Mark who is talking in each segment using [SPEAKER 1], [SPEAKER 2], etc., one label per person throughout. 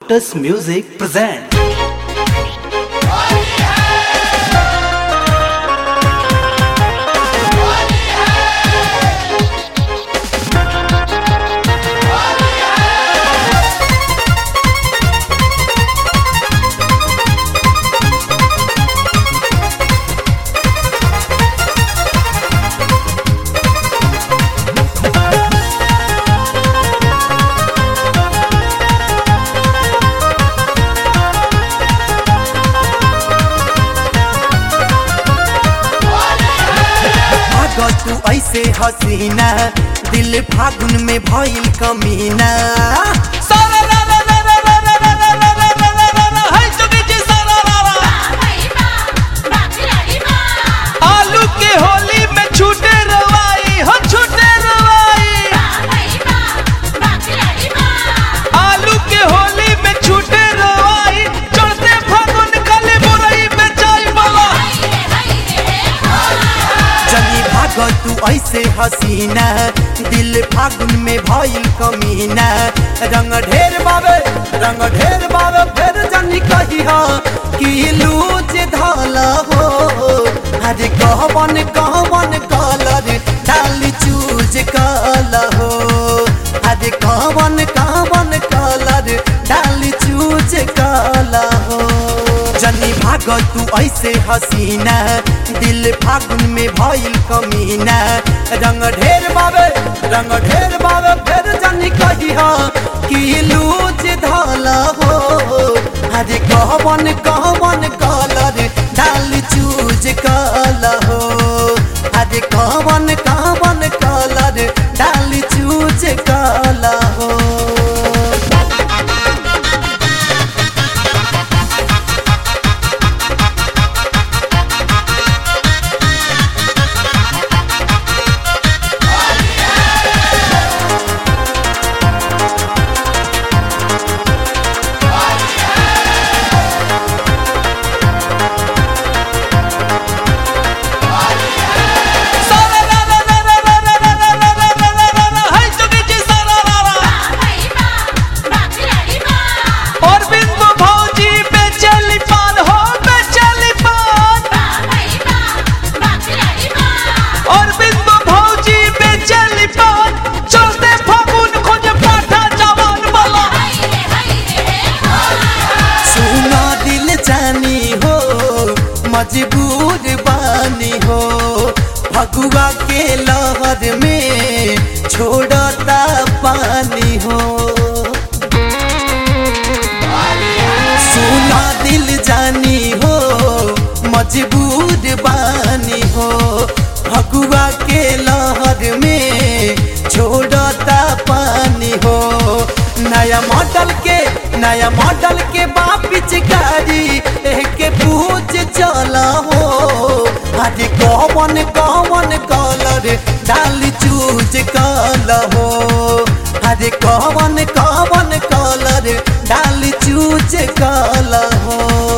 [SPEAKER 1] Lotus Music present.
[SPEAKER 2] भागो तू ऐसे हसीना दिल फागुन में भइल कमीना
[SPEAKER 3] आलू के होली में छूटे रवाई हो छूटे रवाई आलू के होली में छूटे रवाई चढ़ते फागुन खाली बुरई में चाय बाबा
[SPEAKER 2] चली भागो तू ऐसे हसीना दिल फागुन में भइल कमीना रंग ढेर बाबे रंग ढेर बाबे फिर जनी कही हो कि लूच धल हो अरे कहवन कहवन कलर डाली चूज कल हो अरे कहवन कहवन कलर डाली चूज कल हो जनी भाग तू ऐसे हसीना दिल फागुन में भइल कमीना रंग ढेर बाबे रंग ढेर बाबे फिर जनी कही हो कि लूच धल हो अरे कहवन कहवन कलर डाल चूज कल हो अरे कहवन कहवन कलर डाल चूज कल हो
[SPEAKER 3] और बिंदु भौजी बेचैली पान हो बेचैली पान और बिंदु भौजी बेचैली पान चलते फागुन खोजे पाठा जवान वाला
[SPEAKER 2] सुना दिल जानी हो मजबूर बानी हो फगुआ के लहर में छोड़ता पानी हो सुना दिल जानी हो मजबूर बानी हो फगुआ के लहर में छोड़ता पानी हो नया मॉडल के नया मॉडल के बापिच गाड़ी के पूछ चला हो आज कौन कौन कलर डाल चूज कल हो आज कौन कौन कलर डाल चूज कल हो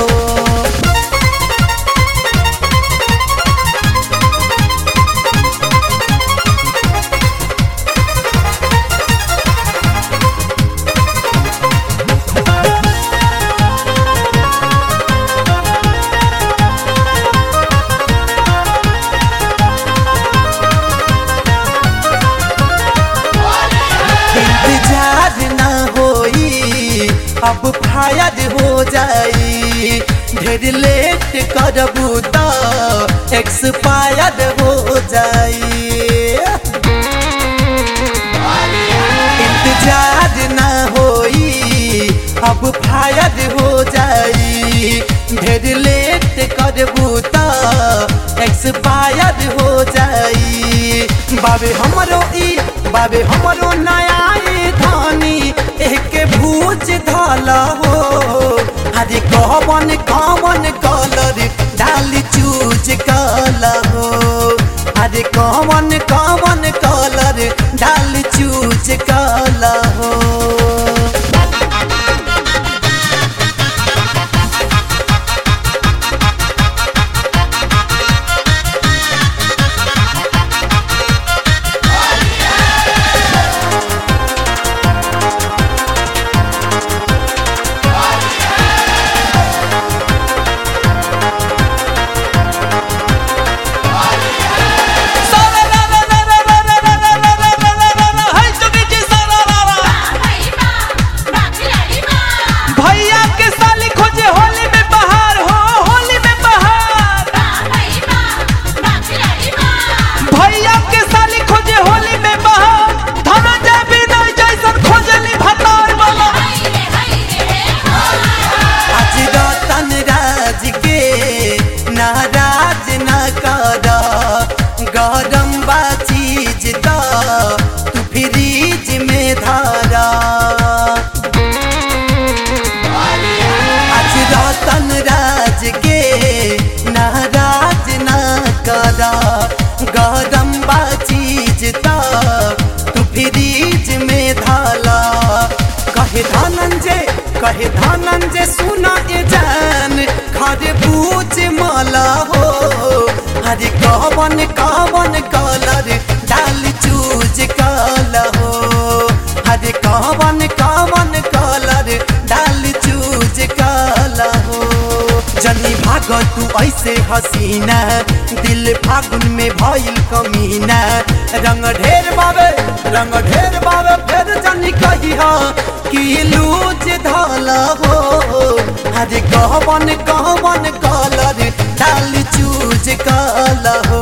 [SPEAKER 2] इंतजार ना होई अब फायर हो जाई ढेर लेट करबू तो एक्सपायर हो जाई इंतजार ना होई अब फायर हो जाई ढेर लेट करबू तो एक्सपायर हो जाई बाबे हमरो ई बाबे हमरो नया ई धानी एक भूज धल हो अरे कहवन कवन कलर डाल चूज कल हो अरे कवन कवन कलर डाल चूज कल हो कहे धनंजय सुना ए जान खरे बूझ माला हो हरे कवन कवन कलर डाल चूज काला हो हरे कवन कवन कलर डाल चूज काला हो जनी भाग तू ऐसे हसीना दिल फागुन में भइल कमीना रंग ढेर बाबे रंग ढेर बाबे फिर जनी कही कि लूज धाला हो हरे कहवन कहवन कलर डाल चूज काला हो